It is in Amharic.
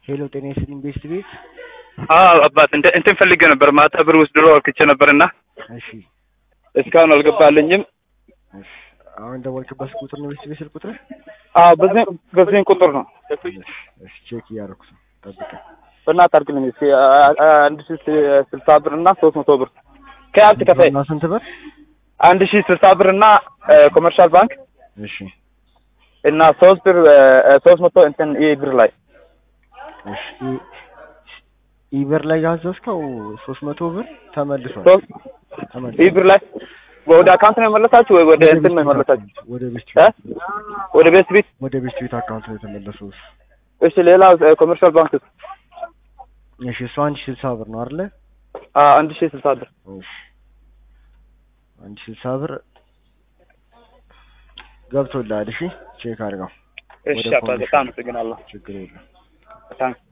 ሄሎ ጤና ይስጥልኝ ቤስት ቤት። አዎ አባት እንደ እንትን ፈልጌ ነበር ማታ ብር ውስጥ ድሮ አልክቼ ነበርና እሺ እስካሁን አልገባልኝም። እሺ አሁን ደወልክበት ቁጥር ነው ቤስት ቤት ስልክ ቁጥር? አዎ በዚህ በዚህ ቁጥር ነው። እሺ ቼክ እያደረኩ ነው። ጠብቀኝ። በእናትህ አድርግልኝ እስኪ አ- አ- አንድ ሺህ ስልሳ ብር እና ሶስት መቶ ብር ከያብት ከፋይ እና ስንት ብር? አንድ ሺህ ስልሳ ብር እና ኮመርሻል ባንክ እሺ እና ሶስት ብር ሶስት መቶ እንትን ይህ ብር ላይ እሺ ኢ- ኢበር ላይ ያዘዝከው ሶስት መቶ ብር ተመልሷል። ሶስት ተመልሷል። ይህ ብር ላይ ወደ አካውንት ነው የመለሳችሁ ወይ ወደ እንትን ነው የመለሳችሁ? ወደ ቤስት እ? ቤት ወደ ቤት ቤት ወደ ቤስት ቤት አካውንት ነው የተመለሰው። እሱ። እሺ ሌላ ኮመርሻል ባንክ እሺ እሱ አንድ ሺህ ስልሳ ብር ነው አይደለ? አንድ ሺህ ስልሳ ብር እሺ አንድ ሺህ ስልሳ ብር ገብቶልሃል። እሺ ቼክ አድርገው። እሺ ወደ አባ በጣም አመሰግናለሁ። ችግር የለም። ታንክ